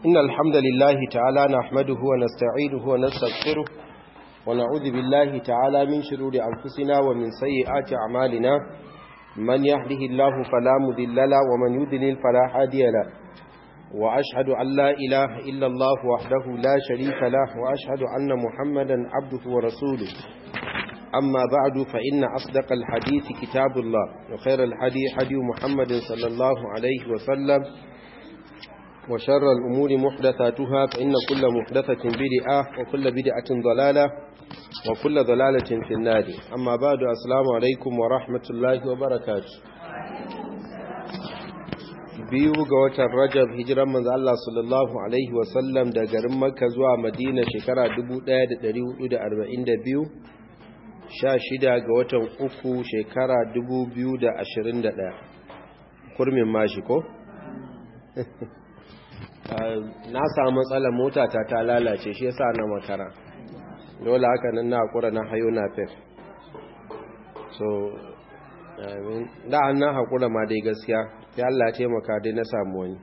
إن الحمد لله تعالى نحمده ونستعينه ونستغفره ونعوذ بالله تعالى من شرور أنفسنا ومن سيئات أعمالنا من يهده الله فلا مذل له ومن يذلل فلا هادي له وأشهد أن لا إله إلا الله وحده لا شريك له وأشهد أن محمدا عبده ورسوله أما بعد فإن أصدق الحديث كتاب الله وخير الحديث حديث محمد صلى الله عليه وسلم وشر الأمور محدثاتها فإن كل محدثة بدعة وكل بدعة ضلالة وكل ضلالة في النار أما بعد السلام عليكم ورحمة الله وبركاته biyu ga watan Rajab hijiran manzo Allah sallallahu alaihi wasallam da garin Makka zuwa Madina shekara 1442 16 ga watan uku shekara 2021 kurmin mashi ko na samu matsalar motata ta lalace shi yasa na makara dole haka nan na hakura na hayo na fef so da an na hakura ma dai gaskiya ya Allah taimaka dai na samu wani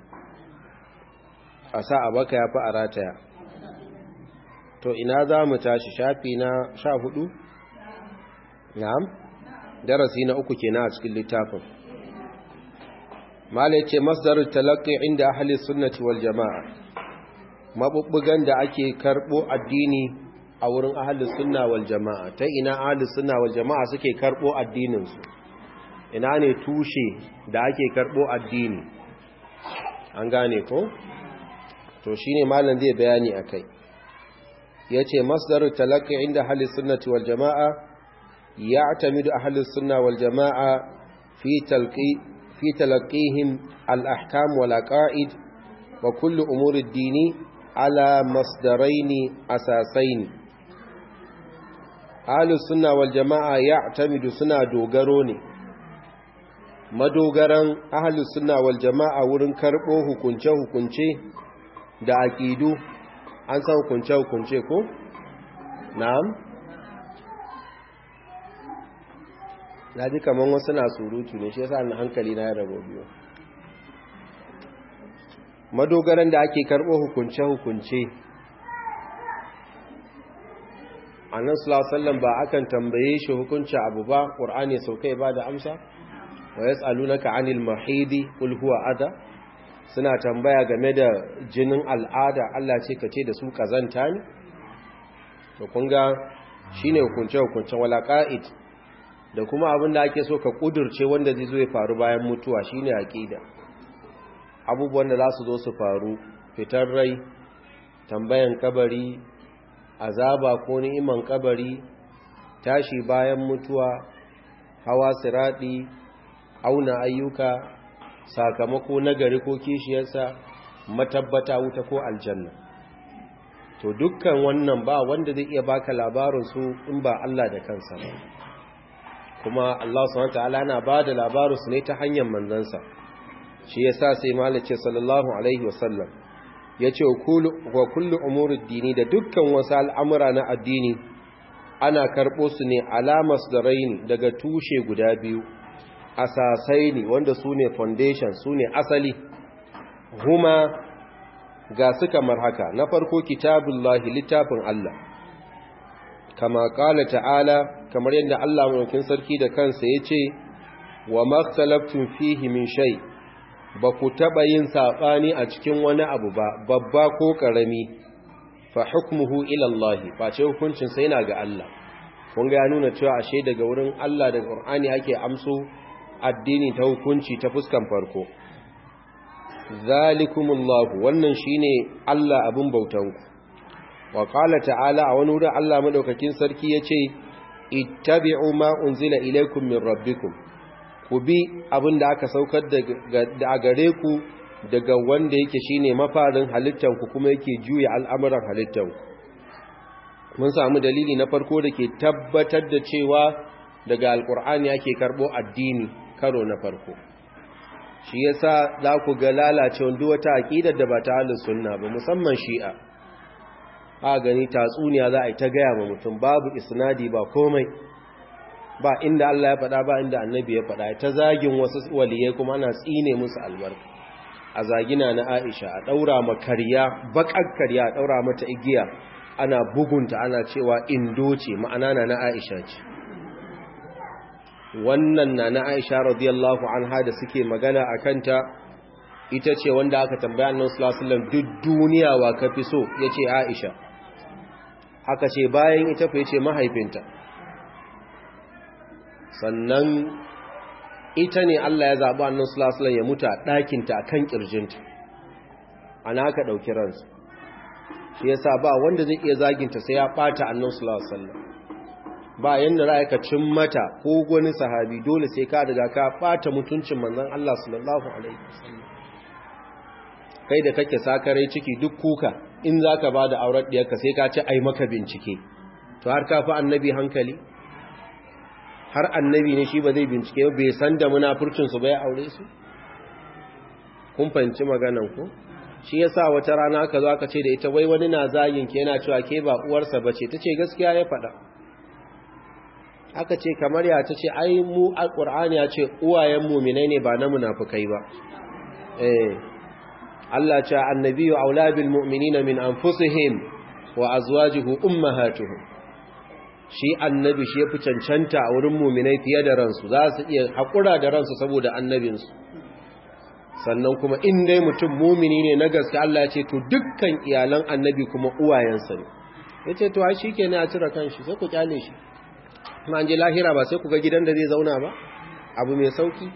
a sa a baka ya fi a rataya to ina za mu tashi shafi na sha hudu na'am darasi na uku kenan a cikin littafin mala yace masdarul talaqqi inda ahli sunnati wal jamaa mabubbugan da ake karbo addini a wurin ahli sunna wal jamaa ta ina ahli sunna wal jamaa suke karbo addinin su ina ne tushe da ake karbo addini an gane ko to shine malam zai bayani akai yace masdarul talaqqi inda ahli sunnati wal jamaa يعتمد أهل السنة والجماعة في تلقي في تلقيهم الأحكام والعقائد وكل أمور الدين على مصدرين أساسين أهل السنة والجماعة يعتمد سنة دوغروني madogaran ahalus sunna wal jama'a wurin karbo hukunce hukunce da aqidu an san hukunce hukunce ko na'am na ji kamar wasu na surutu ne shi yasa na hankali na ya rabo biyu madogaran da ake karɓo hukunce-hukunce annan sulasallan ba akan tambaye shi hukunci abu ba ƙur'ani sau kai ba da amsa wa ya tsalu na ka'anil mahidi ulhuwa ada suna tambaya game da jinin al'ada Allah ce ka ce da su kazanta ne to kunga shi ne hukunce-hukunce wala ƙa'id da kuma abin da ake so ka kudurce wanda zai zo ya faru bayan mutuwa shine aqida abubuwan da za su zo su faru fitar rai tambayan kabari azaba ko ni'iman kabari tashi bayan mutuwa hawa siradi auna ayyuka sakamako nagari ko kishiyarsa matabbata wuta ko aljanna to dukkan wannan ba wanda zai iya baka labarin su in ba Allah da kansa ba kuma Allah subhanahu wataala yana bada labarin su ne ta hanyar manzansa shi yasa sai malice sallallahu alaihi wasallam yace wa kullu umurid dini da dukkan wasu al'amura na addini ana karbo su ne alamas da raini daga tushe guda biyu asasai ne wanda su ne foundation su ne asali huma ga su kamar haka na farko kitabullahi littafin Allah kama kala ta'ala kamar yadda Allah mulkin sarki da kansa ya ce wa makhtalaftun fihi min shay ba ku taba yin sabani a cikin wani abu ba babba ko karami fa hukmuhu ila Allah fa ce hukuncin sa yana ga Allah kun ga ya nuna cewa ashe daga wurin Allah da Qur'ani ake amso addini ta hukunci ta fuskan farko zalikumullahu wannan shine Allah abun bautanku wa qala ta'ala a wani wurin Allah madaukakin sarki yace ittabi'u ma unzila ilaykum min rabbikum ku bi abinda aka saukar da gare ku daga wanda yake shine mafarin halittan ku kuma yake juya al'amuran halittan ku mun samu dalili na farko da ke tabbatar da cewa daga alkur'ani ake karbo addini karo na farko shi yasa za ku ga lalacewa duk wata aqidar da ba ta ahlus sunna ba musamman shi'a a gani tatsuniya za a yi ta gaya ma mutum babu isnadi ba komai ba inda Allah ya faɗa ba inda annabi ya faɗa ta zagin wasu waliyai kuma ana tsine musu albarka a zagina na Aisha a daura ma karya bakar karya a daura mata igiya ana bugunta ana cewa indo ce ma'ana na na Aisha ce wannan na na Aisha radiyallahu anha da suke magana akan ta ita ce wanda aka tambaya annabi sallallahu alaihi wasallam duk duniya wa kafi so yace Aisha aka ce bayan ita fa yace mahaifinta sannan ita ne Allah ya zaɓi annan sulasulan ya mutu a ɗakinta a kan ƙirjinta ana haka ɗauki ransu shi ya sa ba wanda zai iya zaginta sai ya ɓata annan sulasulan ba yadda ra'ayi ka cin mata ko wani sahabi dole sai ka daga ka ɓata mutuncin manzan Allah sallallahu alaihi wasallam kai da kake sakarai ciki duk kuka in za ka ba da auren ɗiyarka sai ka ci ai maka bincike to har ka fi annabi hankali har annabi ne shi ba zai bincike bai san da munafurcinsu ba ya aure su kun fahimci maganan ku shi yasa wata rana aka zo aka ce da ita wai wani na zagin ke yana cewa ke ba uwarsa bace tace gaskiya ya faɗa aka ce kamar ya tace ai mu alqur'ani ya ce uwayen mu'minai ne ba na munafikai ba eh Allah ce annabiyyu aula bil mu'minina min anfusihim wa azwajuhu ummahatuhum shi annabi shi ya fi cancanta a wurin muminai fiye da ransu za su iya haƙura da ransu saboda annabinsu sannan kuma in dai mutum mumini ne na gaske Allah ya ce to dukkan iyalan annabi kuma uwayensa ne ya ce to shi ke ne a cire kanshi sai ku kyale shi kuma an je lahira ba sai ku ga gidan da zai zauna ba abu mai sauki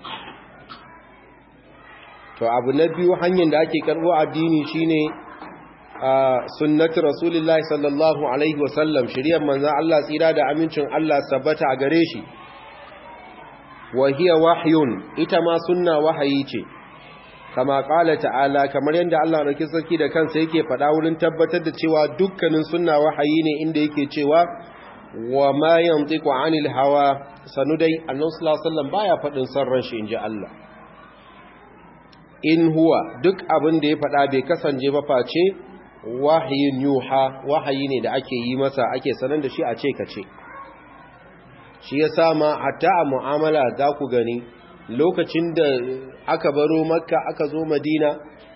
to abu na biyu hanyar da ake karɓo addini shine a sunnati rasulullahi sallallahu alaihi wasallam shiriyar manzan Allah tsira da amincin Allah sabbata a gare shi wa hiya wahyun ita ma sunna wahayi ce kama kala ta'ala kamar yadda Allah rake sarki da kansa yake faɗa wurin tabbatar da cewa dukkanin sunna wahayi ne inda yake cewa wa ma yantiqu anil hawa sanu dai annabi sallallahu alaihi wasallam baya faɗin son ran shi inji Allah in huwa duk abin da ya faɗa bai kasance ba face wahayin yuha wahayi ne da ake yi masa ake sanar da shi a ce kace shi ya sama hatta a mu'amala za ku gani lokacin da aka baro makka aka zo madina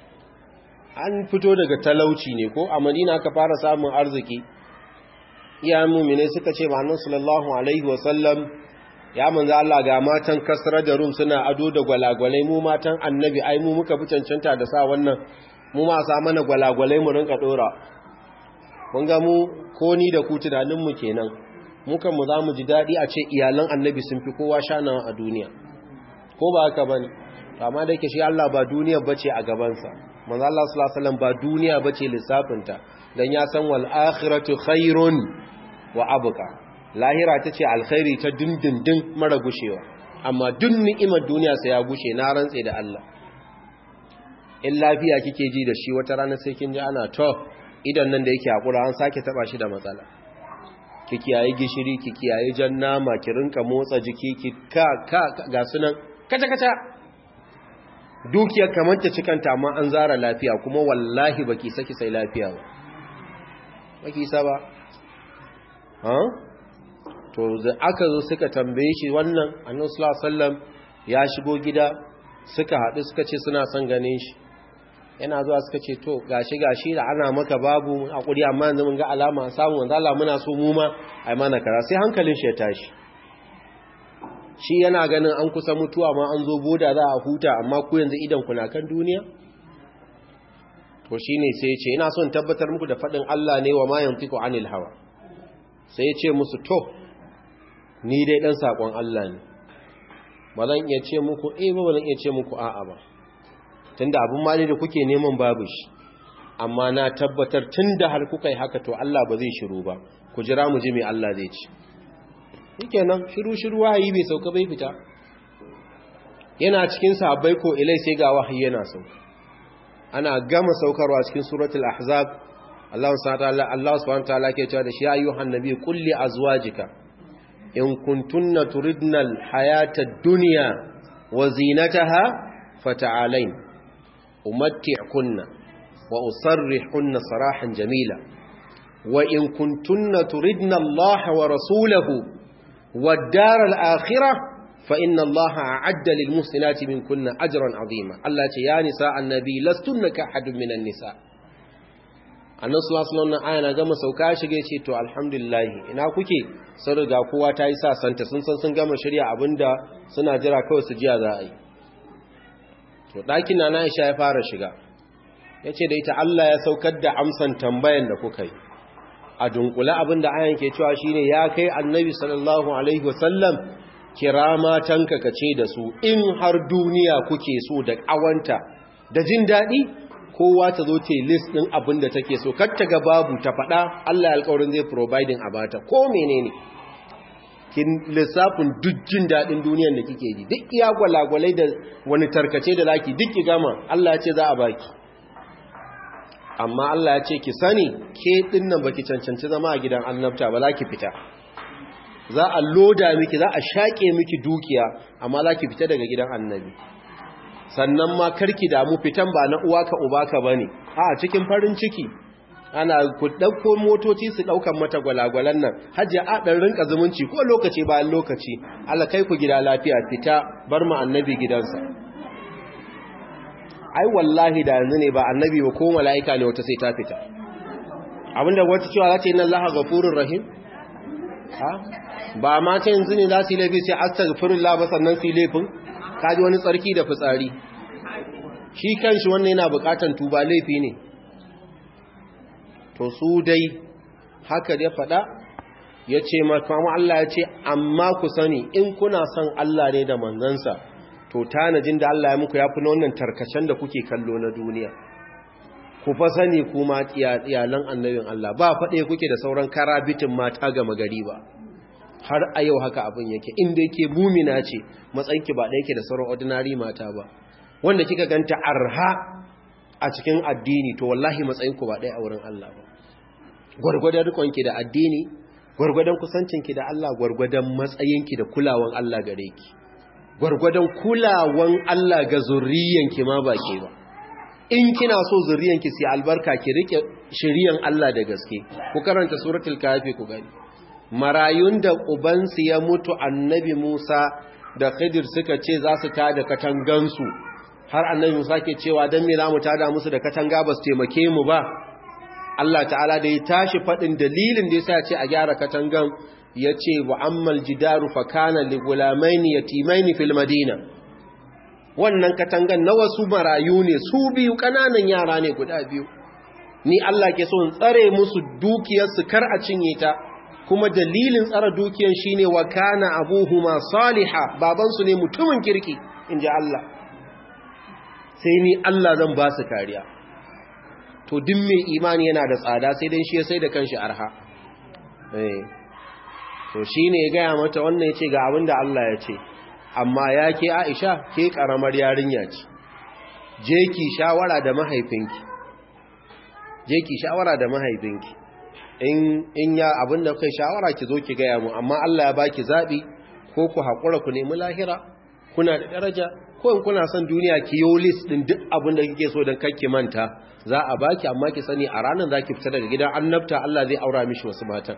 an fito daga talauci ne ko a madina aka fara samun arziki iyayen mummine suka ce ma'anin sallallahu alaihi wasallam ya manzo Allah ga matan kasrar da rum suna ado da gwalagwalai mu matan annabi ai mu muka fi cancanta da sa wannan mu ma sa mana gwalagwalai mu rinka dora kun ga mu ko ni da ku tunanin mu kenan mu kan mu zamu ji dadi a ce iyalan annabi sun fi kowa shanawa a duniya ko ba haka bane amma da yake shi Allah ba duniya bace a gaban sa manzo Allah sallallahu alaihi wasallam ba duniya bace lissafin ta dan ya san wal akhiratu khairun wa abqa lahira tace alkhairi ta dindindin mara gushewa amma duk ni'imar duniya sai ya gushe na rantse da Allah in lafiya kike ji da shi wata rana sai kin ji ana to idan nan da yake hakura an sake taba shi da matsala ki kiyaye gishiri ki kiyaye jan nama ki rinka motsa jiki ki ka ka ga sunan kaca kaca dukiyar kamar ta cikanta amma an zara lafiya kuma wallahi baki saki sai lafiya ba baki sa ba ha to da aka zo suka tambaye shi wannan annabi sallallahu alaihi wasallam ya shigo gida suka haɗu suka ce suna son ganin shi yana zuwa suka ce to gashi gashi da ana maka babu hakuri amma yanzu mun ga alama samu wanda Allah muna so mu ma ai mana kara sai hankalin shi ya tashi shi yana ganin an kusa mutuwa ma an zo boda za a huta amma ku yanzu idan kuna kan duniya to shine sai ya ce ina son tabbatar muku da fadin Allah ne wa ma yantiqu anil hawa sai ya ce musu to ni dai dan sakon Allah ne ba zan iya ce muku eh ba zan iya ce muku a'a ba tunda abin mali da kuke neman babu shi amma na tabbatar tunda har kuka yi haka to Allah ba zai shiru ba ku jira mu ji me Allah zai ci shikenan shiru shiru wahayi bai sauka bai fita yana cikin sahabbai ko ilai sai ga wahayi yana sauka ana gama saukarwa cikin suratul ahzab Allah subhanahu wa ta'ala ke cewa da shi ayyuhan nabi qul li azwajika in kuntunna turidna alhayata ad-dunya wa zinataha fata'alain umatti'kunna wa usarrihkunna sarahan jamila wa in kuntunna turidna Allah wa rasulahu wad-dar al-akhirah fa inna allaha a'adda lil muhsinati minkunna ajran azima Allah ce ya nisa annabi lastunna ka ahadun minan nisa annan sulasulan nan aya na gama sauka shige ce to alhamdulillah ina kuke sun riga kowa ta yi sasanta sun san sun gama shirya abinda suna jira kawai su jiya za a yi to ɗakin na na isha ya fara shiga ya ce da ita Allah ya saukar da amsan tambayan da kuka yi a dunkula abinda ayan ke cewa shine ya kai annabi sallallahu alaihi wasallam kira matanka ka ce da su in har duniya kuke so da ƙawanta da jin daɗi kowa ta zo ce list ɗin abin da take so kar ta ga babu ta faɗa Allah alƙawarin zai providing a bata ko menene kin lissafin duk jin daɗin duniyar da kike ji duk iya gwalagwalai da wani tarkace da zaki duk ki gama Allah ya ce za a baki amma Allah ya ce ki sani ke ɗin nan baki cancanci zama a gidan annabta ba za ki fita za a loda miki za a shaƙe miki dukiya amma za ki fita daga gidan annabi sannan ma karki damu fitan ba na uwa ka uba ka bane a cikin farin ciki ana ku dauko motoci su daukan mata gwalagwalan nan hajji a dan rinka zumunci ko lokaci bayan lokaci Allah kai ku gida lafiya fita bar mu annabi gidansa ai wallahi da yanzu ne ba annabi ba ko mala'ika ne wata sai ta fita abinda wata cewa za ta yi nan laha gafurur rahim ha ba ma ta yanzu ne za su yi laifi sai astaghfirullah ba sannan su yi laifin kaji wani tsarki da fitsari shi kanshi wannan yana bukatan tuba laifi ne to su dai haka da faɗa ya ce makamu Allah ya ce amma ku sani in kuna son Allah ne da manzansa to tanajin da Allah ya muku ya fi wannan tarkacen da kuke kallo na duniya ku fa sani kuma iyalan annabin Allah ba faɗe kuke da sauran karabitin mata gama gari ba har a yau haka abin yake inda yake mumina ce matsayinki ba ɗaya ke da sauran ordinary mata ba wanda kika ganta arha a cikin addini to wallahi matsayinku ba ɗaya a wurin Allah ba gwargwadon rikonki da addini gwargwadon kusancinki da Allah gwargwadon matsayinki da kulawan Allah gare ki gwargwadon kulawan Allah ga zurriyanki ma ba ke ba in kina so zurriyanki sai albarka ki rike shiriyan Allah da gaske ku karanta suratul kafi ku gani marayun da ubansu ya mutu annabi Musa da Khidir suka ce za su tada katangansu har annabi Musa ke cewa dan me zamu tada musu da katanga ba su taimake mu ba Allah ta'ala da ya tashi fadin dalilin da yasa ya ce a gyara katangan yace wa ammal jidaru fa kana li gulamaini yatimaini fil madina wannan katangan na wasu marayu ne su biyu kananan yara ne guda biyu ni Allah ke so in tsare musu dukiyarsu kar a cinye ta kuma dalilin tsara dukiyan shine wa kana abuhuma saliha babansu ne mutumin kirki inji Allah sai ni Allah zan ba su kariya to duk mai imani yana da tsada sai dan shi ya sai da kanshi arha eh to shine ya gaya mata wannan yace ga abin da Allah ya ce amma ya ke Aisha ke karamar yarinya ce je ki shawara da mahaifinki je ki shawara da mahaifinki in in ya abinda kai shawara ki zo ki gaya mu amma Allah ya baki zabi ko ku hakura ku nemi lahira kuna da daraja ko in kuna son duniya ki yo list din duk abinda kike so dan ki manta za a baki amma ki sani a ranar zaki fita daga gidan annabta Allah zai aura mishi wasu matan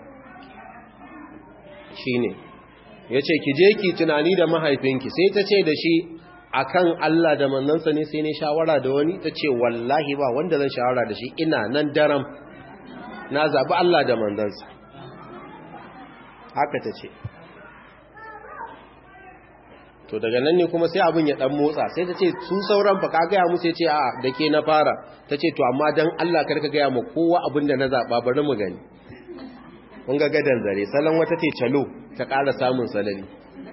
shine yace ki je ki tunani da mahaifinki sai ta ce da shi akan Allah da manzansa ne sai ne shawara da wani ta ce wallahi ba wanda zan shawara da shi ina nan daram na zaɓi Allah da manzansa haka ta ce to daga nan ne kuma sai abin ya ɗan motsa sai ta ce su sauran ba ka gaya musu ya ce a da ke na fara ta ce to amma don Allah karka gaya ma kowa abin da na zaɓa bari mu gani kun ga gadan zare salon wata ce calo ta ƙara samun salari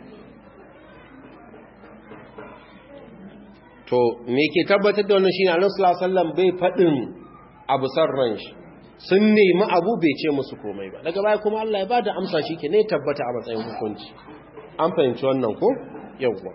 to me ke tabbatar da wannan shine Annabi sallallahu alaihi wasallam bai fadin abu sarran shi sun nemi abu bai ce musu komai ba daga baya kuma Allah ya bada amsa shi ke ne tabbata a matsayin hukunci an fahimci wannan ko yawwa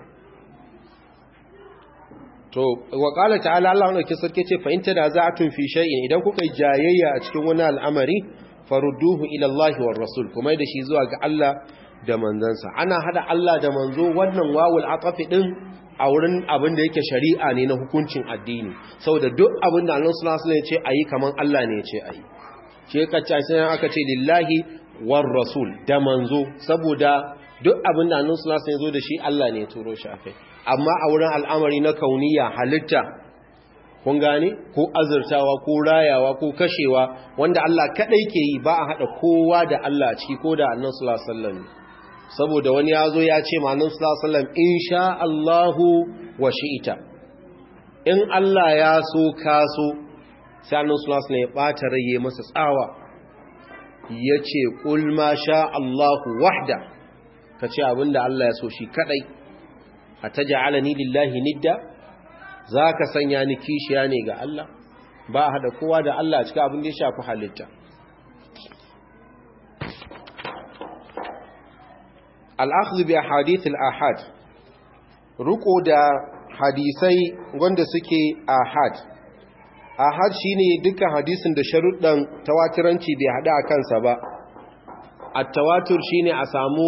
to wa qala ta'ala Allah ne ke sarki ce fa in tadaza'atun fi shay'in idan kuka yi jayayya a cikin wani al'amari farudduhu ila Allah war rasul kuma da shi zuwa ga Allah da manzansa ana hada Allah da manzo wannan wawul atafi din a wurin abin da yake shari'a ne na hukuncin addini saboda duk abin da Allah sallallahu alaihi wasallam ya ce ayi kaman Allah ne ya ce ayi ce kace sai aka ce lillahi war rasul da manzo saboda duk abin da annabi sallallahu alaihi wasallam ya zo da shi Allah ne ya turo shi akai amma a wurin al'amari na kauniya halitta kun gane ko azurtawa ko rayawa ko kashewa wanda Allah kadai ke yi ba a hada kowa da Allah a ciki ko da annabi sallallahu alaihi wasallam saboda wani ya zo ya ce ma annabi sallallahu alaihi wasallam insha Allahu wa shi'ita in Allah ya so ka so sai annabi sallallahu alaihi wasallam ya bata raye masa tsawa yace qul ma sha Allahu wahda kace abinda Allah ya so shi kadai ataj'alani lillahi nidda zaka sanya ni kishiya ne ga Allah ba hada kowa da Allah a cikin abin da ya shafi halitta al-akhdh bi ahadith al-ahad ruko da hadisai wanda suke ahad ahad shine dukkan hadisin da sharuɗan tawatiranci bai hada a kansa ba at-tawatur shine a samu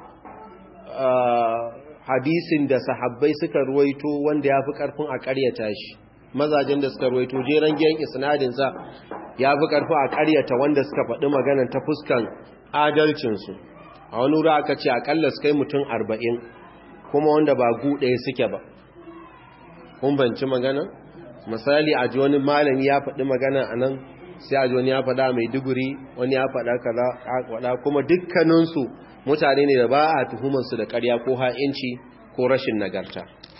hadisin da sahabbai suka ruwaito wanda ya fi ƙarfin a ƙaryata shi mazajen da suka ruwaito jeren giyan isnadinsa ya fi ƙarfin a ƙaryata wanda suka faɗi maganan ta fuskan adalcinsu a wani wuri aka ce aƙalla su kai mutum arba'in kuma wanda ba gu ɗaya suke ba kun banci magana misali a ji wani malami ya faɗi magana a nan sai a ji wani ya faɗa mai duguri wani ya faɗa kaza kuma dukkaninsu mutane ne da ba a tuhumansu da ƙarya ko ha'inci ko rashin nagarta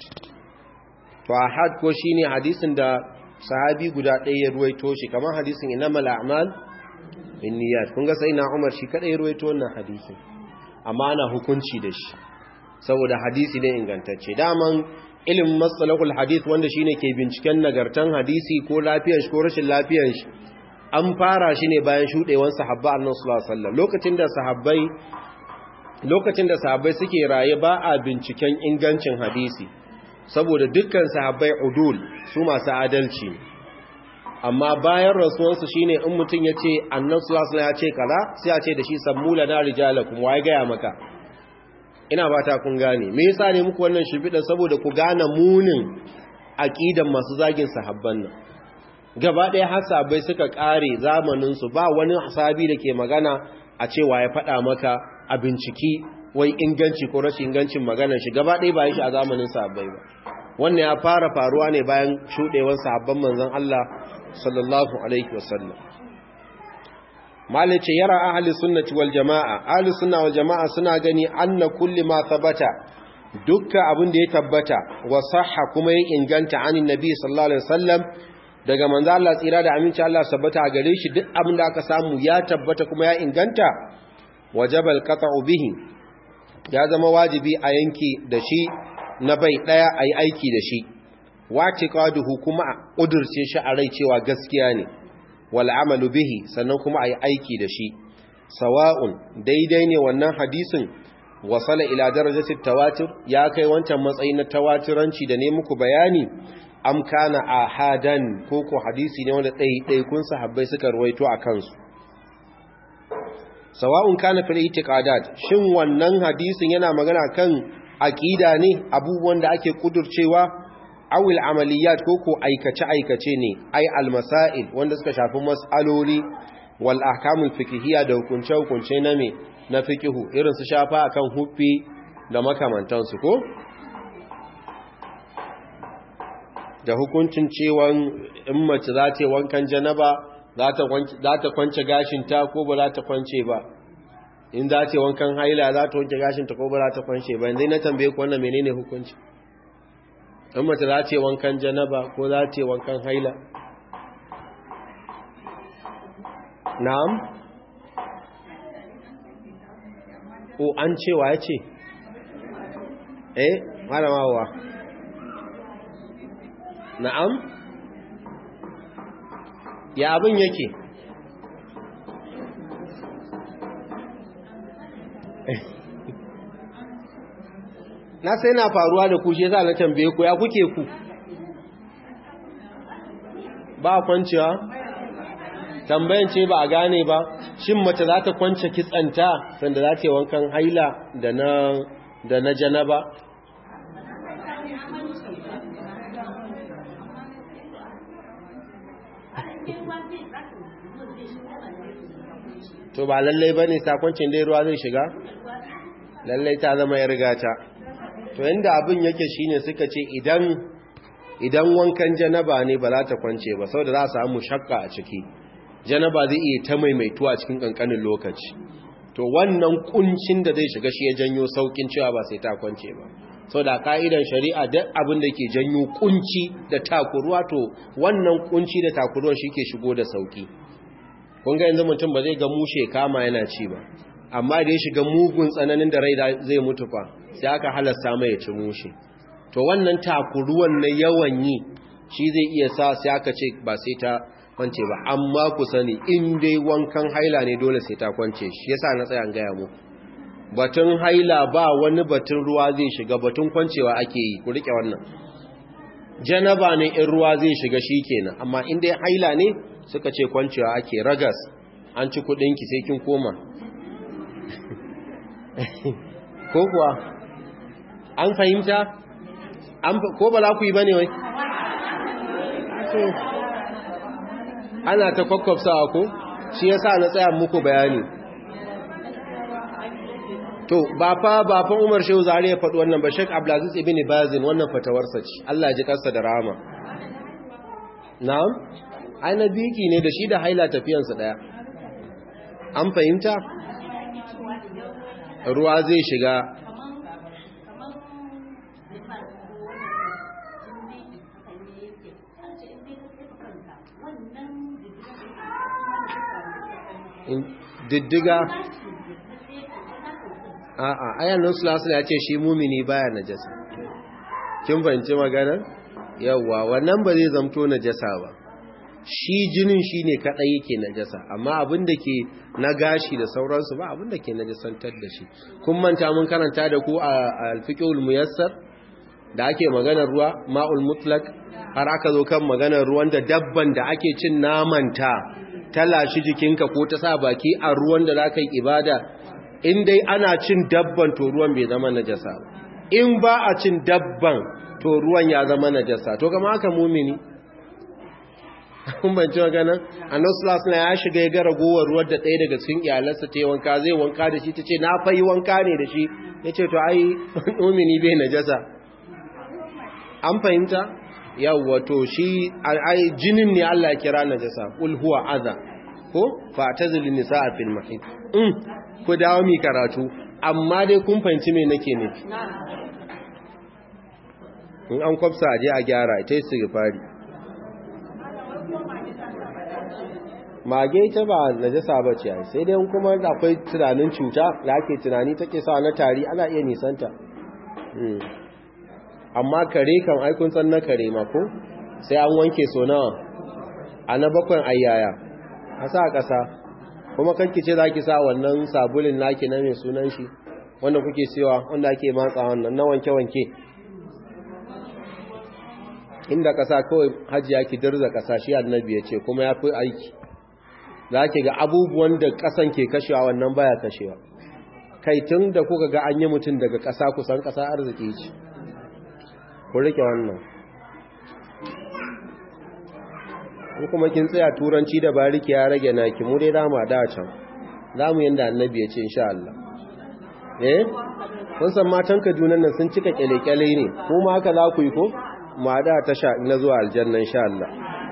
to ahad ko shine hadisin da sahabi guda ɗaya ya ruwaito shi kamar hadisin inamal a'mal binniyat kun ga sai na Umar shi kada ya ruwaito wannan hadisin amma ana hukunci da shi saboda hadisi ne ingantacce daman ilimin matsalakul hadith wanda shine ke binciken nagartan hadisi ko lafiyar shi ko rashin lafiyar shi an fara shi ne bayan shuɗewan sahabba annabi sallallahu alaihi wasallam lokacin da sahabbai lokacin da sahabbai suke raye ba a binciken ingancin hadisi saboda dukkan sahabbai udul su masu adalci amma bayan rasuwansu shine in mutum ya ce annan sulasula ya ce kaza sai a ce da shi sammula na rijalakum waye gaya maka ina ba ta kun gane me yasa ne muku wannan shimfiɗa saboda ku gane munin aƙidan masu zagin sahabban nan gaba ɗaya har sahabbai suka ƙare zamaninsu ba wani sahabi da ke magana a cewa ya faɗa maka a binciki wai inganci ko rashin ingancin maganar shi gaba ɗaya bayan shi a zamanin sahabbai ba wannan ya fara faruwa ne bayan shuɗewar sahabban manzon Allah sallallahu alaihi wasallam malice yara ahli sunnati wal jamaa ahli sunna wal jamaa suna gani anna kulli ma thabata dukkan abin da ya tabbata wa sahha kuma ya inganta anin nabi sallallahu alaihi wasallam daga manzo Allah tsira da aminci Allah sabbata a gare shi duk abin da aka samu ya tabbata kuma ya inganta wajaba alqata'u bihi ya zama wajibi a yanki da shi na bai daya ayi aiki da shi watiqaduhu kuma a kudurce shi a rai cewa gaskiya ne wal amalu bihi sannan kuma ayi aiki da shi sawa'un daidai ne wannan hadisin wasala ila darajati tawatur ya kai wancan matsayi na tawaturanci da ne muku bayani am kana ahadan ko ko hadisi ne wanda ɗai kun sahabbai suka ruwaito a kansu sawa'un kana fil itiqadat shin wannan hadisin yana magana kan aqida ne abubuwan da ake kudurcewa awil amaliyat ko ko aikace aikace ne ai almasail wanda suka shafi mas'aloli wal ahkamul fiqhiyya da hukunce hukunce na me na fiqhu irin su shafa akan huffi da makamantansu ko da hukuncin cewa in mace za ta wankan janaba za ta kwance gashinta ko ba za ta kwance ba in za ta wankan haila za ta wanke gashinta ko ba za ta kwance ba yanzu na tambaye ku wannan menene hukunci in mace za ta wankan janaba ko za ta wankan haila na'am o an cewa ya ce eh malamawa na'am ya abin yake na sai na faruwa da ku shi yasa na tambaye ku ya kuke ku ba kwanciya tambayan ce ba a gane ba shin mace za ta kwance kitsanta sanda za ta yi wankan haila da na da na janaba to ba lallai ba ne sakoncin dai ruwa zai shiga lallai ta zama ya rigata to yanda abin yake shine suka ce idan idan wankan janaba ne ba za ta kwance ba saboda za a samu shakka a ciki janaba zai iya ta maimaituwa cikin kankanin lokaci to wannan kuncin da zai shiga shi ya janyo saukin cewa ba sai ta kwance ba saboda ka'idan shari'a duk abin da ke janyo kunci da takuruwa to wannan kunci da takuruwa shi ke shigo da sauki kun ga yanzu mutum ba zai ga mushe kama yana ci ba amma da ya shiga mugun tsananin da rai zai mutu fa sai aka halasta mai ya ci mushe to wannan takuruwan na yawan yi shi zai iya sa sai aka ce ba sai ta kwance ba amma ku sani in dai wankan haila ne dole sai ta kwance shi yasa na tsaya gaya mu batun haila ba wani batun ruwa zai shiga batun kwancewa ake yi ku rike wannan janaba ne in ruwa zai shiga shi kenan amma in dai haila ne suka ce kwancewa ake ragas an ci kudinki sai kin koma ko kuwa an fahimta ko ba za ku yi ba ne wai ana ta kwakwafsawa ko shi yasa na tsaya muku bayani to ba fa ba fa Umar Shehu Zari ya faɗi wannan ba Sheikh Abdulaziz ibn Bazin wannan fatawarsa ce Allah ya ji kansa da rahama na'am ai na biki ne da shi da haila tafiyansa daya an fahimta ruwa zai shiga diddiga a'a ayan nan sulasul ya ce shi mumini baya najasa kin fahimci magana yawa wannan ba zai zamto najasa ba shi jinin shine kadai yake najasa amma abin da ke na gashi da sauransu ba abin da ke najasantar da shi kun manta mun karanta da ku a al-fiqhul muyassar da ake maganar ruwa ma'ul mutlaq har aka zo kan maganar ruwan da dabban da ake cin namanta talashi jikinka ko ta sa baki a ruwan da za ka yi ibada in dai ana cin dabban to ruwan bai zama najasa in ba a cin dabban to ruwan ya zama najasa to kama haka mumini kun banci maganan annabi na ya shiga ya ga ragowar ruwan da ɗaya daga cikin iyalansa ta yi wanka zai wanka da shi ta ce na fayi wanka ne da shi ya ce to ai mumini bai najasa an fahimta yawwa to shi ai jinin ne Allah ya kira najasa qul huwa adha ko fa tazil nisaa fil mahid um ku dawo mi karatu amma dai kun fahimci me nake nufi in an kwafsa je a gyara ita su fari mage ita ba najasa ba ce sai dai kuma akwai tunanin cuta da ake tunani take sa na tari ana iya nisanta amma kare kan aikun san na kare mako sai an wanke so nawa a na bakon ayyaya a sa ƙasa kuma kanki ce za ki sa wannan sabulin naki na mai sunan shi wanda kuke siwa wanda ake matsa wannan na wanke-wanke inda ƙasa kawai hajiya ki dirza ƙasa shi annabi ya ce kuma ya fi aiki za ki ga abubuwan da ƙasan ke kashewa wannan baya kashewa kai tun da kuka ga an yi mutum daga ƙasa kusan ƙasa arziki ce ku rike wannan in kuma kin tsaya turanci da bariki ya rage naki mu dai dama da can za mu yanda annabi ya ce insha Allah eh kun san matan Kaduna nan sun cika kyale-kyale ne kuma haka za ku yi ko ma da ta sha na zuwa aljanna insha Allah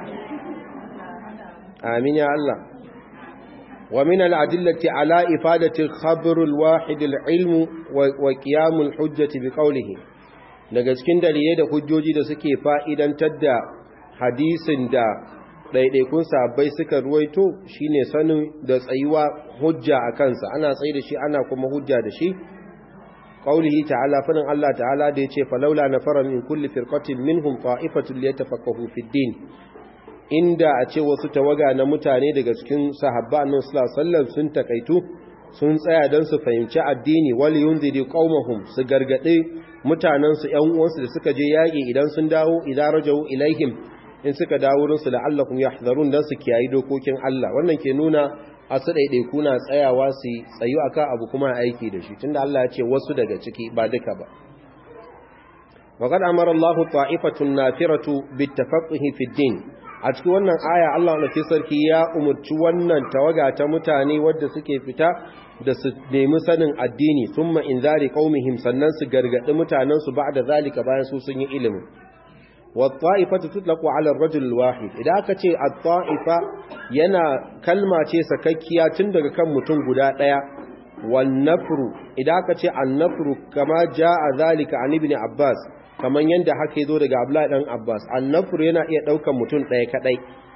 amin ya Allah wa min al-adillati ala ifadati khabr al-wahid al-ilm wa qiyam al-hujjati bi qawlihi daga cikin dalilai da hujjoji da suke fa'idantar da hadisin da ɗaiɗaikun sabbai suka ruwaito shine sanin da tsayuwa hujja a kansa ana tsaye da shi ana kuma hujja da shi qaulihi ta'ala fanin Allah ta'ala da yace falawla nafara min kulli firqatin minhum ta'ifatun liyatafaqahu fid din inda a ce wasu tawaga na mutane daga cikin sahabba annabi sallallahu alaihi wasallam sun takaitu sun tsaya don su fahimci addini wal yunziri qaumahum su gargade mutanen su ƴan uwansu da suka je yaƙi idan sun dawo idan rajau ilaihim in suka dawo wurin su la'allakum yahdharun dan su kiyayi dokokin Allah wannan ke nuna a su ɗaiɗaiku na tsayawa su tsayu akan abu kuma aiki da shi tunda Allah ya ce wasu daga ciki ba duka ba وقد أمر الله طائفة نافرة بالتفقه في الدين a cikin wannan aya Allah na sarki ya umurci wannan tawaga ta mutane wadda suke fita da su nemi sanin addini thumma inzari qaumihim sannan su gargadi mutanen su ba'da zalika bayan su sun yi ilimi wat-ta'ifatu tutlaqu 'ala ar-rajul al-wahid idan aka ce at-ta'ifa yana kalma ce sakakkiya tun daga kan mutum guda daya wan-nafru idan aka ce an-nafru kama ja'a zalika an ibn Abbas kaman yanda haka yazo daga Abdullah dan Abbas an-nafru yana iya daukan mutum daya kadai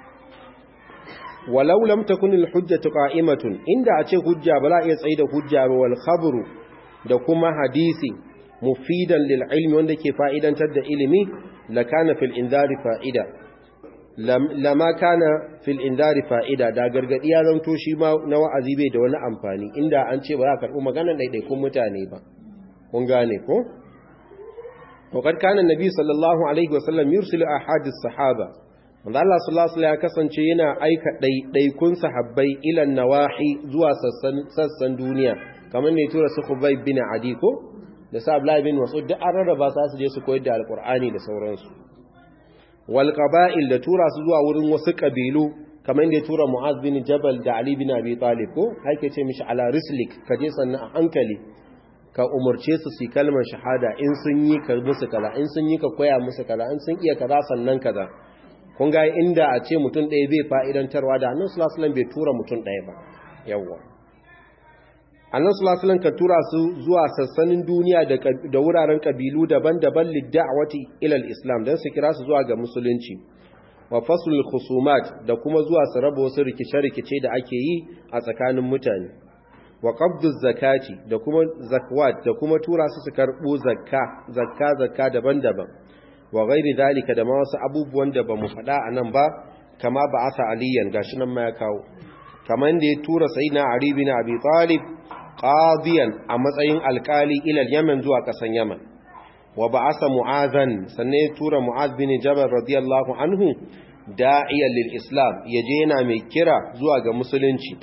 walau lam takun al-hujjatu qa'imatun inda a ce hujja ba za iya tsaida hujja ba wal khabru da kuma hadisi mufidan lil ilmi wanda ke fa'idantar da ilimi la kana fil indari fa'ida lama kana fil indari fa'ida da gargadi ya zanto shi ma na wa'azi bai da wani amfani inda an ce ba za ka karɓi maganar ɗaiɗaikun mutane ba kun gane ko وقد كان النبي صلى الله عليه وسلم يرسل أحد الصحابة wanda Allah sallallahu alaihi ya kasance yana aika ɗaiɗaikun sahabbai ilan nawahi zuwa sassan duniya kamar ne tura su Khubayb bin Adi ko da sa Abdullah bin Mas'ud duk an rarraba su su je su koyar da Alƙur'ani da sauransu wal qaba'il da tura su zuwa wurin wasu kabilu kamar da tura Mu'az bin Jabal da Ali bin Abi Talib ko hake ce mishi ala rislik ka je sannan a hankali ka umarce su su kalmar shahada in sun yi ka musu kaza in sun yi ka koya musu kaza in sun iya kaza sannan kaza kun ga inda a ce mutum ɗaya bai fa'idantarwa da annan sulasulan bai tura mutum ɗaya ba yawwa annan sulasulan ka tura su zuwa sassanin duniya da wuraren ƙabilu daban-daban lidda'awati ilal islam don su kira su zuwa ga musulunci wa fasul khusumat da kuma zuwa su raba wasu rikice-rikice da ake yi a tsakanin mutane wa qabdu zakati da kuma zakwat da kuma tura su su karɓo zakka zakka zakka daban-daban wa gairi dalika da ma wasu abubuwan da ba mu faɗa a nan ba kama ba asa aliyan gashi nan ma ya kawo kamar da ya tura sai na Ali bin Abi Talib qadiyan a matsayin alkali ilal Yaman zuwa ƙasan Yaman wa ba'asa Mu'adhan sannan ya tura Mu'adh bin Jabal radiyallahu anhu da'iyan lil Islam yaje yana mai kira zuwa ga musulunci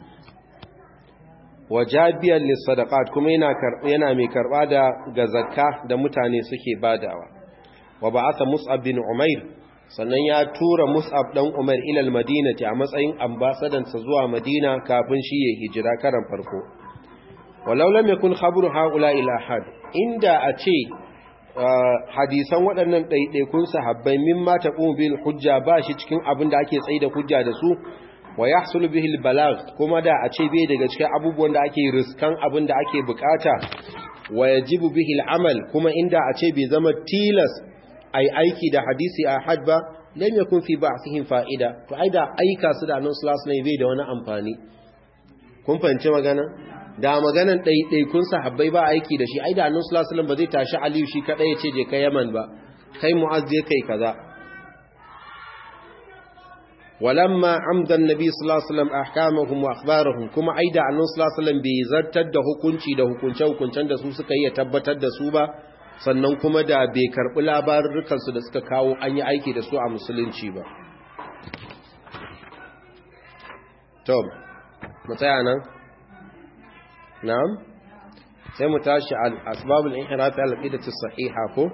wa jabiyan lis sadaqat kuma yana yana mai karba da ga zakka da mutane suke badawa wa ba'atha Mus'ab bin Umair sannan ya tura Mus'ab dan Umair ila al-Madinati a matsayin ambasadan sa zuwa Madina kafin shi ya hijira karan farko walau lam yakun khabru haula ila had inda a ce hadisan waɗannan ɗaiɗaikun sahabbai mimma taqum bil hujja ba shi cikin abin da ake tsaida hujja da su wa yahsul bihi al-balagh kuma da a ce bai daga cikin abubuwan da ake riskan abin da ake bukata wa yajibu bihi al-amal kuma inda a ce bai zama tilas ai aiki da hadisi a had ba lam yakun fi ba'thihim fa'ida to ai da aika su da annabi sallallahu alaihi bai da wani amfani kun fahimci magana da maganan ɗaiɗaikun sahabbai ba aiki da shi ai da annabi sallallahu alaihi ba zai tashi aliyu shi kadai ya ce je kai yaman ba kai mu'az je kai kaza walamma amda annabi sallallahu alaihi wasallam ahkamahum wa akhbarahum kuma ai da annabi sallallahu alaihi bai zartar da hukunci da hukunce hukuncen da su suka yi tabbatar da su ba sannan kuma da bai karɓi labarukansu da suka kawo an yi aiki da su a musulunci ba. Tom, mu tsaya nan? Na'am? Sai mu tashi al'asbabul inhirafi al'idatu sahiha ko?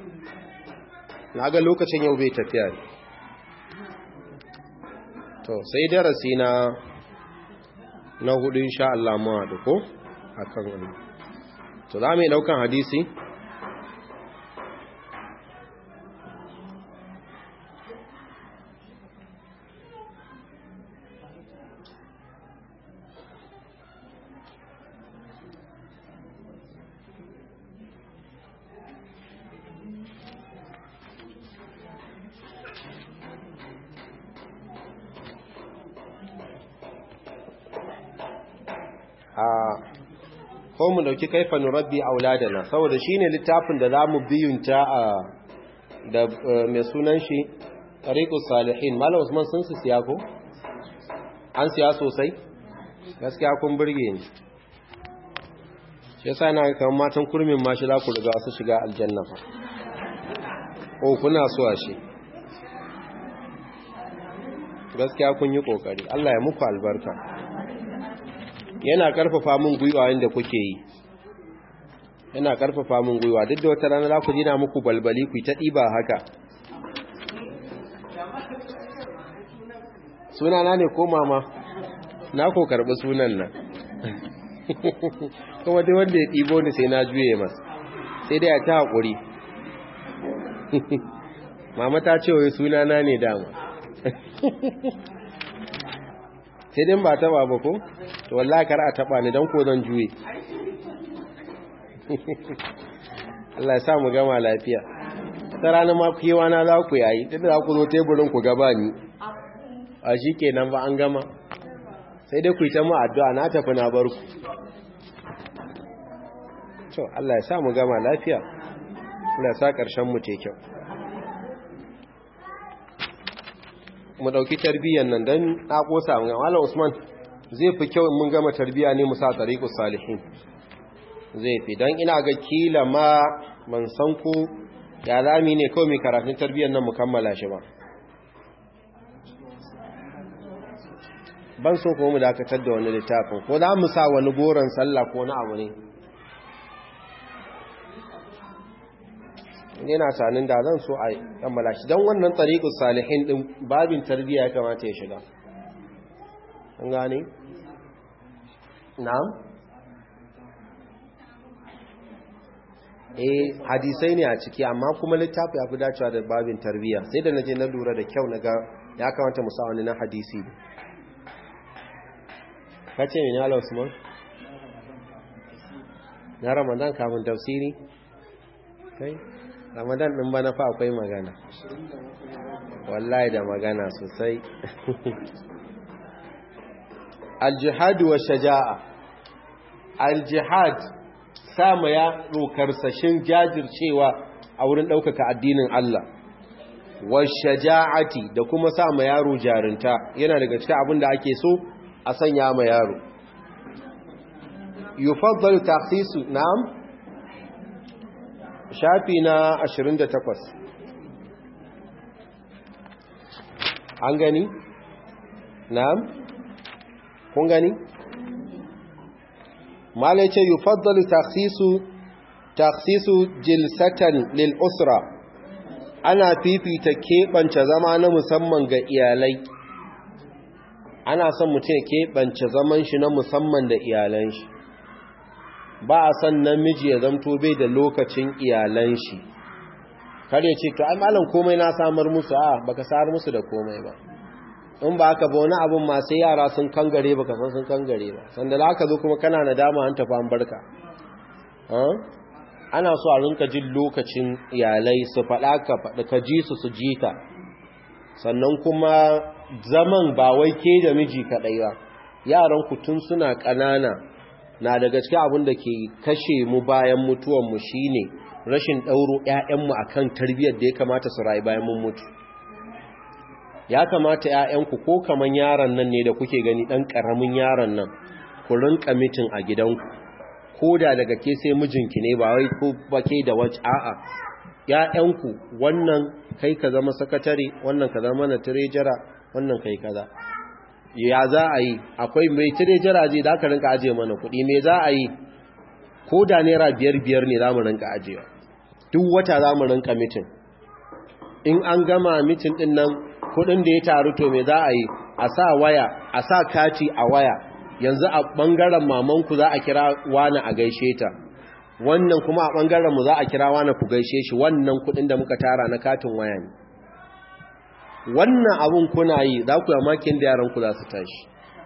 Na ga lokacin yau bai tafiya ne. To, sai darasi na na hudu insha Allah mu haɗu ko? A kan wani. To, za mu yi ɗaukan hadisi? ko mu dauki kaifa nurabbi auladana saboda shine littafin da zamu biyunta a da mai sunan shi tariqus salihin malam usman sun su siya ko an siya sosai gaskiya kun burge ni shi yasa na kan matan kurmin ma shi za ku riga su shiga aljanna fa oh kuna so a shi gaskiya kun yi kokari Allah ya muku albarka yana karfafa min gwiwa inda kuke yi yana karfafa min gwiwa duk da wata rana za ku jina muku balbali ku ta ɗiba haka sunana ne ko mama na ko karɓi sunan nan kuma dai wanda ya ɗibo ni sai na juye masa sai dai a ta haƙuri mama ta ce wai sunana ne dama sai dai ba taɓa ba ko to wallahi kar a taɓa ni don ko zan juye Allah ya sa mu gama lafiya ta ranar ma kewa na za ku yayi duk da za ku zo teburin ku gaba ni a shi kenan ba an gama sai dai ku yi ta mu addu'a na tafi na bar ku to Allah ya sa mu gama lafiya Allah ya sa ƙarshen mu te kyau mu ɗauki tarbiyyar nan don na ƙosa mu Malam Usman zai fi kyau mun gama tarbiyya ne mu sa tariqus salihin zai fi don ina ga kila ma ban san ku ya zami ne kawai mai karatun tarbiyyar nan mu kammala shi ba ban so kuma mu dakatar da wani littafin ko za mu sa wani goron sallah ko na abu ne yana sanin da zan so a kammala shi don wannan tsariƙus salihin ɗin babin tarbiyya ya kamata ya shiga an gane? na'am? eh hadisai ne a ciki amma kuma littafi ya fi dacewa da babin tarbiyya sai da naje na lura da kyau na ga ya kamata mu sa wani na hadisi ne kace mene ala usman na ramadan kafin tafsiri kai ramadan din bana fa akwai magana wallahi da magana sosai al-jihad wa shaja'a al-jihad sama ya rokarsashin jajircewa a wurin ɗaukaka addinin Allah wa shaja'ati da kuma sama yaro jarinta yana daga cikin abin da ake so a sanya ma yaro yufaddal takhsisu na'am shafi na 28 an gani na'am kun gani mala ce yufaddalu takhsisu takhsisu jilsatan lil usra ana fifita keɓance zama na musamman ga iyalai ana son mutum ya keɓance zaman shi na musamman da iyalan shi ba a son namiji ya zamto bai da lokacin iyalan shi kar ya ce to ai malam komai na samar musu a baka samar musu da komai ba in ba haka ba wani abin masu yara sun kangare baka san sun kangare ba sanda da aka zo kuma kana nadama an tafi an barka ana so a rinka jin lokacin iyalai su faɗa ka faɗa ka ji su su ji ka sannan kuma zaman ba wai ke da miji kaɗai ba yaran ku tun suna ƙanana na daga cikin abin da ke kashe mu bayan mutuwanmu shine rashin ɗauro 'ya'yanmu akan tarbiyyar da ya kamata su rayu bayan mun mutu ya kamata ‘ya'yanku ko kaman yaron nan ne da kuke gani ɗan ƙaramin yaron nan ku rinka mitin a gidanku ko da daga ke sai mijinki ne ba wai ko bake da wacce a'a ‘ya'yanku wannan kai ka zama sakatare wannan ka zama na tirejara wannan kai kaza ya za a yi akwai mai tirejara zai da ka rinka ajiye mana kuɗi me za a yi ko da naira biyar biyar ne za mu rinka ajiyewa duk wata za mu rinka mitin in an gama mitin ɗin nan kudin da ya taru to me za a yi a sa waya a sa kati a waya yanzu a bangaren mamanku za a kira wani a gaishe ta wannan kuma a bangaren mu za a kira wani ku gaishe shi wannan kudin da muka tara na katin waya ne wannan abun kuna yi za ku makin da yaran ku za su tashi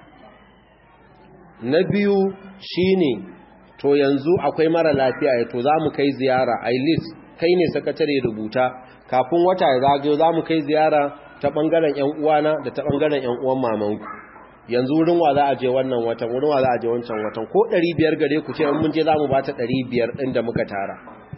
na biyu shine to yanzu akwai mara lafiya ya to za mu kai ziyara a list kai ne sakatare rubuta kafin wata ya zagayo za mu kai ziyara ta ɓangaren ‘yan uwana da ta ɓangaren ‘yan uwan mamanku yanzu wurin wa za a je wannan watan wurin wa za a je wancan watan ko ɗari biyar gare ku ce mun je za mu ba ta ɗari biyar ɗin da muka tara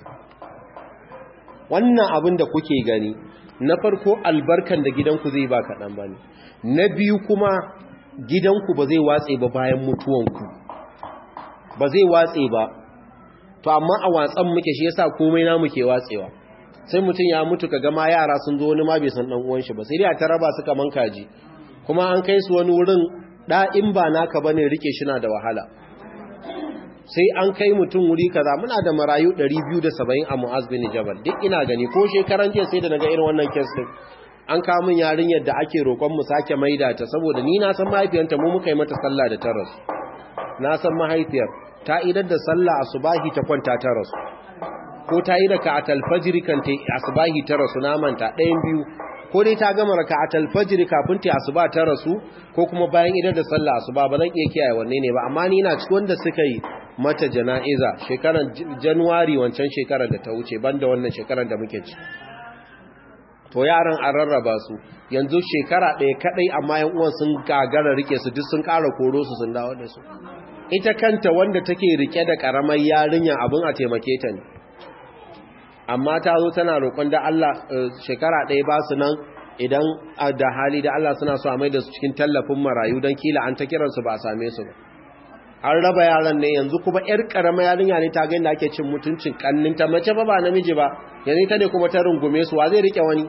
wannan abin da kuke gani na farko albarkan da gidanku zai ba kaɗan ba ne na biyu kuma gidanku ba zai watse ba bayan mutuwanku ba zai watse ba to amma a watsan muke shi yasa komai na muke watsewa sai mutum ya mutu ka gama yara sun zo wani ma bai san dan uwan shi ba sai dai a taraba su kaman kaji kuma an kai su wani wurin da in ba naka bane rike shi na da wahala sai an kai mutum wuri kaza muna da marayu 270 a Mu'az bin Jabal duk ina gani ko shekaran jiya sai da naga irin wannan case din an kawo min yarinyar da ake roƙon mu sake maida ta saboda ni na san mahaifiyarta mu muka yi mata sallah da ta rasu na san mahaifiyar ta idar da sallah asubahi ta kwanta ta rasu ko ta yi raka atal fajr kan ta asubahi ta rasu na manta ɗayan biyu ko dai ta gama raka atal fajr kafin ta asuba ta rasu ko kuma bayan idar da sallah asuba ba zan iya kiyaye wanne ne ba amma ni na cikin wanda suka yi mata jana'iza shekarar januwari wancan shekarar da ta wuce banda wannan shekarar da muke ci to yaran an rarraba su yanzu shekara ɗaya kaɗai amma yan uwan sun gagara rike su duk sun ƙara koro su sun dawo da su ita kanta wanda take rike da ƙaramar yarinya abin a taimake ta ne amma ta zo tana roƙon da Allah shekara ɗaya ba su nan idan da hali da Allah suna so a mai da su cikin tallafin marayu don kila an ta kiransu ba a same su ba an raba yaran ne yanzu kuma yar karama yarinya ne ta ga inda ake cin mutuncin kanninta mace ba ba namiji ba yanzu ta ne kuma ta rungume su wa zai rike wani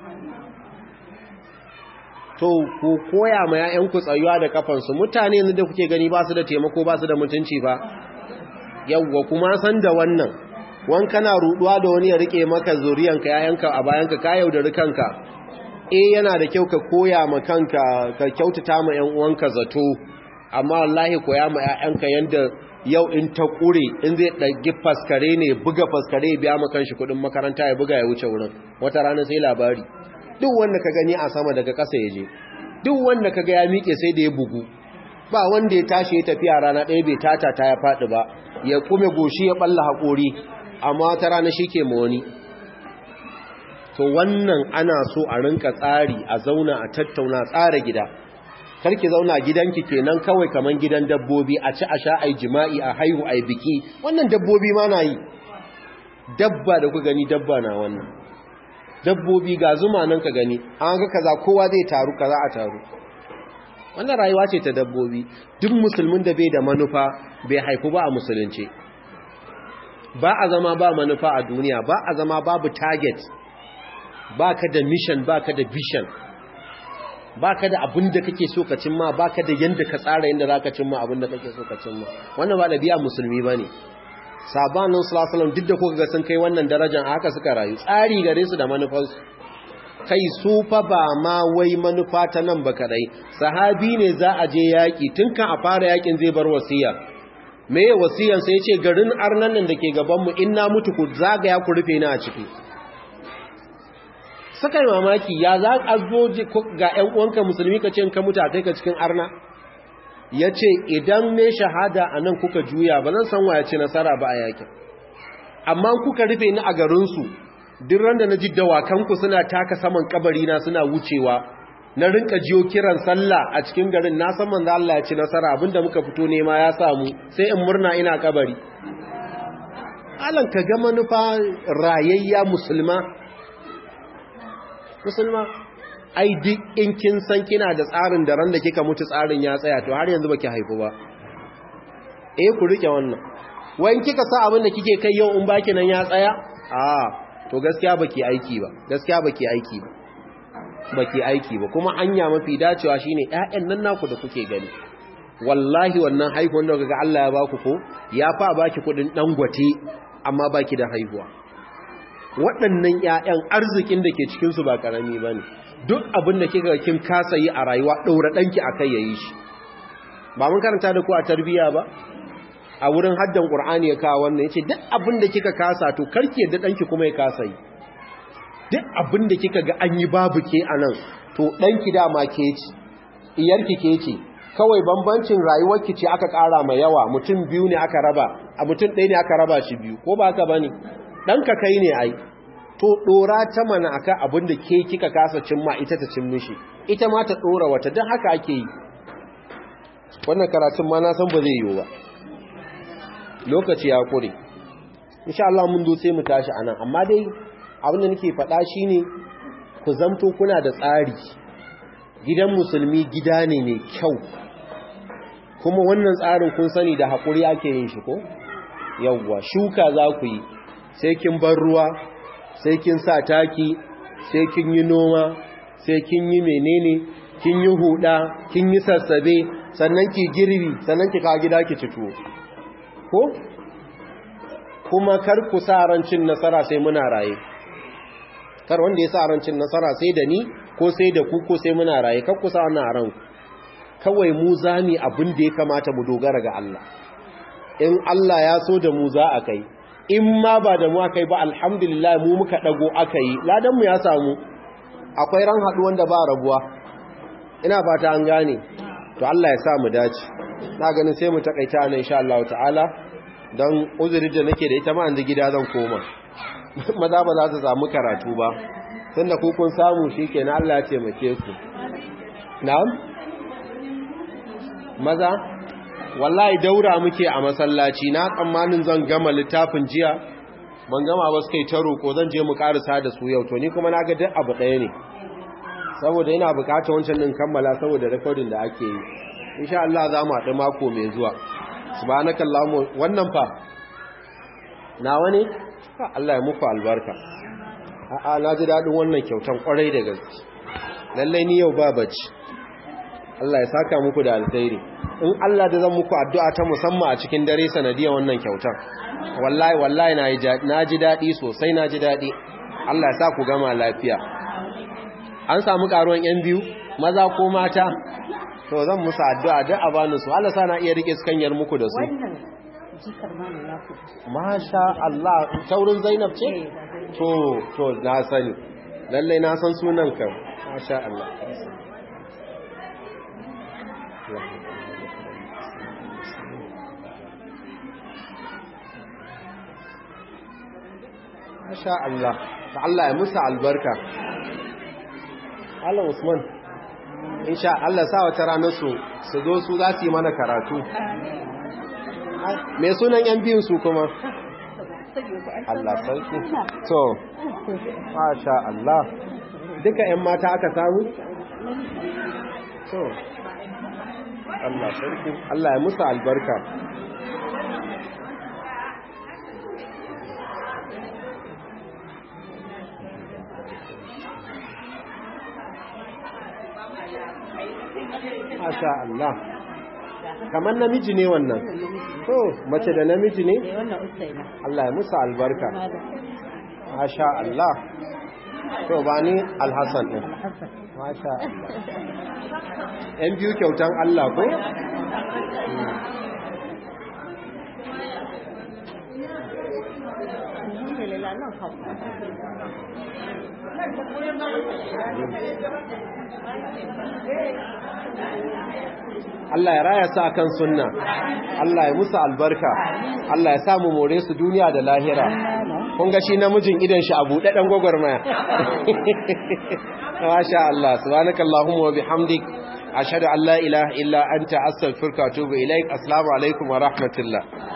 to ku koya ma ƴaƴan ku tsayuwa da kafansu mutane yanzu da kuke gani ba su da taimako ba su da mutunci ba yawwa kuma san da wannan wan kana ruduwa da wani ya rike maka zuriyanka ƴaƴanka a bayanka ka yaudari kanka eh yana da kyau ka koya ma kanka ka kyautata ma ƴan uwanka zato amma wallahi koya ma ƴaƴanka yanda yau in ta kure in zai ɗagi faskare ne buga faskare ya biya ma kanshi kuɗin makaranta ya buga ya wuce wurin wata rana sai labari duk wanda ka gani a sama daga ƙasa ya je duk wanda ka ga ya miƙe sai da ya bugu ba wanda ya tashi ya tafiya rana ɗaya bai tata ta ya faɗi ba ya kume goshi ya ɓalla haƙori amma wata rana shi ke ma wani to wannan ana so a rinka tsari a zauna a tattauna tsara gida karki zauna gidanki kenan kawai kaman gidan dabbobi a ci a sha ai jima'i a haihu ai biki wannan dabbobi ma na yi dabba da ku gani dabba na wannan dabbobi ga zuma nan ka gani an ga kaza kowa zai taru kaza a taru wannan rayuwa ce ta dabbobi duk musulmin da bai da manufa bai haifu ba a musulunci ba a zama ba manufa a duniya ba a zama babu target ba ka da mission ba ka da vision ba ka da abin da kake so ka cimma ba ka da yadda ka tsara yadda za ka cimma abin da kake so ka cimma wannan ba da biya musulmi ba ne sabanin sulasalam duk da kuka ga sun kai wannan darajar haka suka rayu tsari gare su da manufansu kai su fa ba ma wai manufa ta nan ba kadai sahabi ne za a je yaƙi tun kan a fara yaƙin zai bar wasiya me wasiyan sai ya ce garin arnan nan da ke gabanmu in na mutu ku zagaya ku rufe ni a ciki suka yi mamaki ya za a zo ga ‘yan uwanka musulmi ka ce ka mutu a kai ka cikin arna ya ce idan ne shahada a nan kuka juya ba zan san waya ce nasara ba a yakin amma kuka rufe ni a garinsu duk randa na ji dawakanku suna taka saman kabarina suna wucewa na rinka jiyo kiran sallah a cikin garin na san manzo Allah ya ci nasara abinda muka fito nema ya samu sai in murna ina kabari alan ka ga manufa rayayya musulma musulma ai duk in kin san kina da tsarin da ran da kika mutu tsarin ya tsaya to har yanzu baki haifu ba eh ku rike wannan wayin kika sa abin da kike kai yau in baki nan ya tsaya a to gaskiya baki aiki ba gaskiya baki aiki ba baki aiki ba kuma anya mafi dacewa shine ƴaƴan nan naku da kuke gani wallahi wannan haihuwan da kaga Allah ya baku ko ya fa baki kudin dangote amma baki da haihuwa waɗannan ƴaƴan arzikin da ke cikin su ba karami bane duk abin da kika kin kasa yi a rayuwa daura danki akai yayi shi ba mun karanta da ku a tarbiya ba a wurin haddan qur'ani ya kawo wannan yace duk abin da kika kasa to karki yadda danki kuma ya kasa yi duk abin da kika ga an yi babu ke anan to danki dama ke ci iyarki ke ce kawai bambancin rayuwarki ce aka ƙara mai yawa mutum biyu ne aka raba a mutum ɗaya ne aka raba shi biyu ko ba haka bane ɗanka kai ne ai to ɗora ta mana akan abin da ke kika kasa cimma ita ta cin mishi ita ma ta ɗora wata don haka ake yi wannan karatun ma na san ba zai yiwu ba lokaci ya kure insha Allah mun zo sai mu tashi anan amma dai abin da nake faɗa shine ku zamto kuna da tsari gidan musulmi gida ne mai kyau kuma wannan tsarin kun sani da haƙuri ake yin shi ko yawwa shuka za ku yi sai kin bar ruwa sai kin sa taki sai kin yi noma sai kin yi menene kin yi huda kin yi sassabe sannan ki girbi sannan ki kawo gida ki ci tuwo ko kuma kar ku sa rancin nasara sai muna raye kar wanda ya sa rancin nasara sai da ni ko sai da ku ko sai muna raye kar ku sa wannan a ranku kawai mu zami abin da ya kamata mu dogara ga Allah in Allah ya so da mu za a kai in ma ba da mu aka yi ba alhamdulillah mu muka dago aka yi ladan mu ya samu akwai ran haɗu wanda ba rabuwa ina fata an gane to Allah ya sa mu dace na ganin sai mu takaita nan insha Allah ta'ala don uzuri da nake da ita ma yanzu gida zan koma maza ba za su samu karatu ba tunda ku kun samu shikenan Allah ya taimake ku na'am maza wallahi daura muke a masallaci na tsammanin zan gama littafin jiya ban gama ba suka yi ta roƙo zan je mu ƙarisa da su yau to ni kuma na ga duk abu ɗaya ne saboda ina buƙatar wancan ɗin kammala saboda rekodin da ake yi insha Allah za mu haɗu mako mai zuwa subhanaka allahumma wannan fa nawa ne Allah ya muku albarka a'a na ji daɗin wannan kyautan ƙwarai da gaske lallai ni yau ba bacci Allah ya saka muku da alkhairi in Allah da zan muku addu'a ta musamman a cikin dare sanadiyar wannan kyautan wallahi wallahi na ji daɗi sosai na ji daɗi Allah ya sa ku gama lafiya an samu ƙaruwan ‘yan biyu maza ko mata to zan musu addu'a duk a bani su Allah sa na iya rike skanyar muku da su masha Allah taurin zainab ce to to na sani lallai na san sunan kan masha Allah Masha Allah, ta Allah ya musa albarka. Allah Usman, insha Allah sa wata ranar su, su zo su za su yi mana karatu. Mai sunan ‘yan biyun su kuma? Allah sarki. So, Masha Allah, duka ‘yan mata aka samu? So, Allah sarki, Allah ya musa albarka. Masha Allah. Kamar namiji ne wannan. To, mace da namiji ne? Allah ya musa albarka. Masha Allah. To, ba ni Alhassan ɗin. Masha Allah. ‘Yan biyu kyautan Allah ko? Allah ya raya su akan sunna Allah ya musu albarka Allah ya samu more su duniya da lahira kun ga shi namijin idan shi a buɗe ɗan gwagwarmaya masha Allah subhanakallahumma wa bihamdik ashhadu an la ilaha illa anta astaghfiruka wa atubu ilaik assalamu alaikum wa rahmatullah